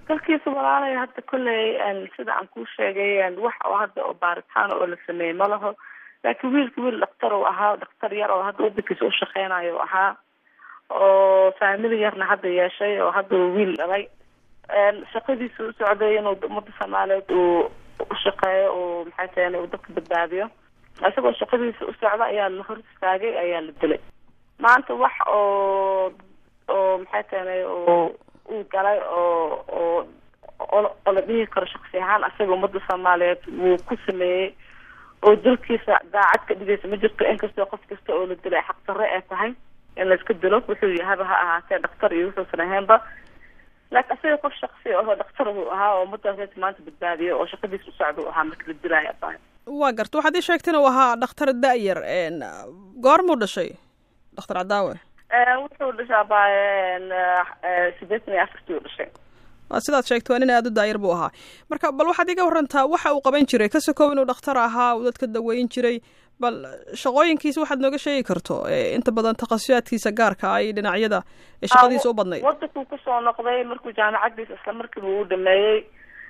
dalkiisa walaalay hadda kolley sida aan kuu sheegay wax oo hadda oo baaritaan oo la sameeyey ma laho laakiin wiilka wiil dhaktar uu ahaa dhaktar yar oo hadda wadankiisa ushaqeynayo ahaa oo faamili yarna hadda yeeshay oo hadda wiil dhalay shaqadiisa u socday inuu umada soomaaliyeed uu ushaqeeyo uu maxay tahay uu dadka badbaadiyo isagoo shaqadiisa u socda ayaa la hor istaagay ayaa la dilay maanta wax oo oo maxay tahay oo uu galay oo oo oo la dhihi karo shaksi ahaan asaga umada soomaaliyeed wuu ku sameeyey oo dalkiisa daacad ka dhigaysa ma jirto inkastoo qof kasta oo la dilay xaqdarre ee tahay in layska dilo wuxuu yahaba ha ahaatee dhaktar iyo wuxuusan ahaynba laakiin asaga qof shaksi aho dhaktar buu ahaa oo umadaas maanta badbaadiyo oo shaqadiisa u socda u ahaa marka la dilaayo abahay waa garta waxaad ii sheegta inuu ahaa dhakhtar da-yar goormuu dhashay dhakhtar cadaawe wuxuu dhashay abaaye sideetan iyo afartii u dhashay waa sidaad sheegta waa nin aada u daayar buu ahaa marka bal waxaad iga warantaa waxa uu qaban jiray ka sokow inuu dhakhtar ahaa uu dadka daweyn jiray bal shaqooyinkiisa waxaad nooga sheegi karto inta badan takhasusaadkiisa gaarka ah iyo dhinacyada ee shaqadiisa u badnayd wadankuu kusoo noqday markuu jaamacadiisa isla markiiba uu dhameeyey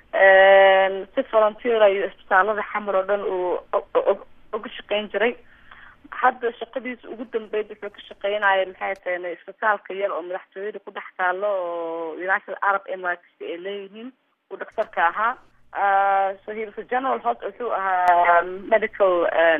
si volunteer iyo isbitaalada xamar oo dhan uu uga shaqeyn jiray hadda shaqadiisa ugu dambeyd wuxuu ka shaqeynaya maxay tahay isbitaalka yar oo madaxtooyada ku dhex taalo oo united arab emirates ay leeyihiin uu dhaktarka ahaa so he was a general hos wuxuu ahaa medical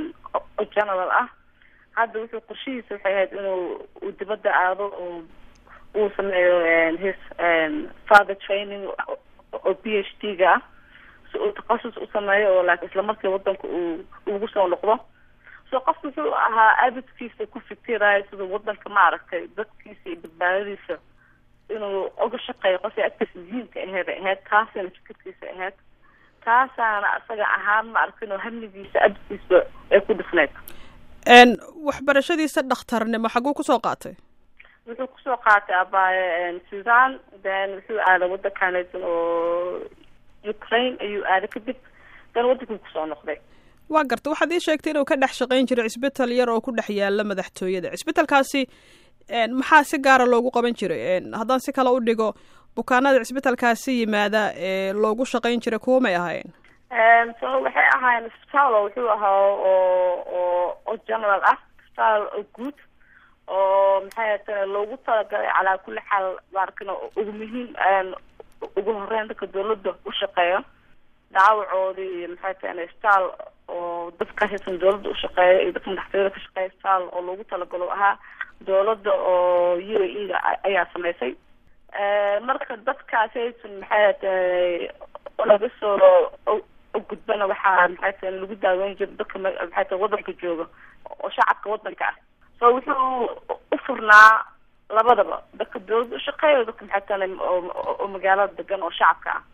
general ah hadda wuxuu qorshihiisa waxay ahayd inuu uu dibadda aado oo uu sameeyo his father training oo b h d ga ah si uu takhasus u sameeyo oo laakiin isla markii wadanka uu ugu soo noqdo so qof wuxuu ahaa abidkiisa ku fikirayo siduu wadanka maaragtay dadkiisa iyo badbaadadiisa inuu uga shaqeeyo qofkii agtiisa muhiimka aheed ay ahayd taasina fikirkiisa ahayd taasaana asaga ahaan ma arkin oo hamligiisa abidkiisa ay ku dhifneyd waxbarashadiisa dhakhtarnimo xaguu kusoo qaatay wuxuu kusoo qaatay abaaye sudan then wuxuu aaday wadankaneesan oo ukraine ayuu aaday kadib dan wadankii kusoo noqday waa garta waxaad ii sheegtay inuu ka dhex shaqayn jiray cisbital yar oo ku dhex yaala madaxtooyada cisbitalkaasi maxaa si gaara loogu qaban jiray haddaan si kale u dhigo bukaanada cisbitalkaasi yimaada ee loogu shaqayn jiray kuwa may ahayn so waxay ahaayeen isbitaal oo wuxuu ahaa oo oo oo general ah isbitaal oo guud oo maxay tahay loogu talagalay calaa kulli xaal maarkin ugu muhiim ugu horeyn dadka dawladda u shaqeeya dhaawacoodii iyo maxay tahay isbitaal oo dadka haysan dawladda ushaqeeya iyo dadka madaxtooyada ka shaqeeya isbitaal oo loogu talagalo ahaa dawladda oo u a e da ayaa samaysay marka dadkaas haysan maxay tahay laga soo gudbana waxaa maxay tahay lagu daaweyn jira dadka maxay tahay wadanka jooga oo shacabka wadanka ah so wuxuu u furnaa labadaba dadka dawladda ushaqeeya dadka maxay tahay oo magaalada degan oo shacabka ah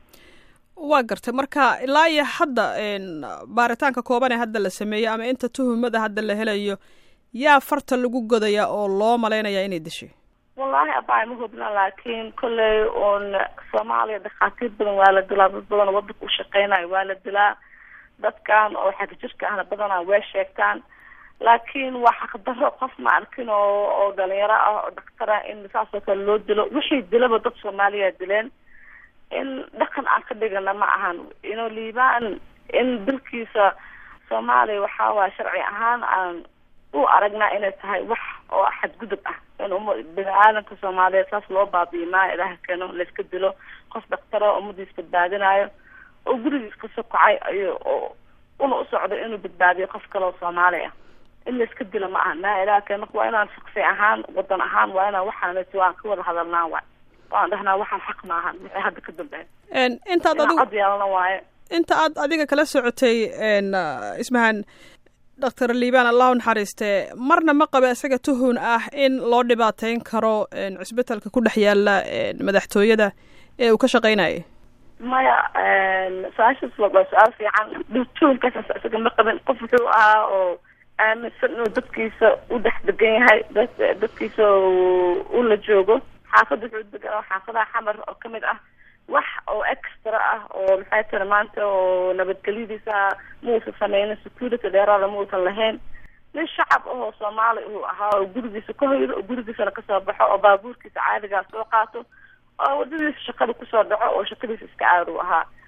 waa gartay marka ilaa iyo hadda baaritaanka kooban ee hadda la sameeyey ama inta tuhumada hadda la helayo yaa farta lagu godaya oo loo malaynaya inay dishay wallahi abay ma hubna laakiin kolley un soomaaliya dhakhaatiir badan waa la dilaa dad badan oo wadanka ushaqeynayo waa la dilaa dadkan oo xagga jirka ahna badanaa way sheegtaan laakiin waa xaqdarro qof ma arkin oo oo dhalinyaro ah oo dhaktar ah in saas oo kale loo dilo wixii dilaba dad soomaaliya dileen in dhaqan aan ka dhigana ma ahan ino liibaan in dalkiisa soomaaliya waxaa waaya sharci ahaan aan u aragnaa inay tahay wax oo xadgudub ah in uma bini aadamka soomaaliyeed saas loo baabi'i maayo ilaha keeno layska dilo qof dhaktaro ummadiis badbaadinayo oo gurigiis ka sokacay ayo oo una u socdo inuu badbaadiyo qof kale oo soomaali ah in layska dilo ma aha maa ilaha keeno marka waa inaan shaksi ahaan wadan ahaan waa inaan waxaanati waan ka wada hadalnaa waay waan dhahnaa waxaan xaq ma ahan waxay hadda ka dambeyn intaad adigu cod yeelana waaye inta aad adiga kala socotay ismahan doctor liibaan allahu naxariiste marna ma qaba isaga tuhun ah in loo dhibaateyn karo cisbitalka ku dhex yaala madaxtooyada ee uu ka shaqeynayay maya su-aashaas waa su-aal fiican tuhunkaas isaga ma qabin qof wuxuu ahaa oo aaminsan inuu dadkiisa u dhex degan yahay dadkiisa u la joogo xaafadda wuxuu degan xaafadaha xamar oo kamid ah wax oo extra ah oo maxay tiri maanta oo nabadgelyadiisa muusan sameynin security dheeraada muusan lahayn nin shacab ahoo soomaali uu ahaa oo gurigiisa ka hoydo oo gurigiisana kasoo baxo oo baabuurkiisa caadigaa soo qaato oo wadadiisa shaqada kusoo dhaco oo shaqadiisa iska caadu ahaa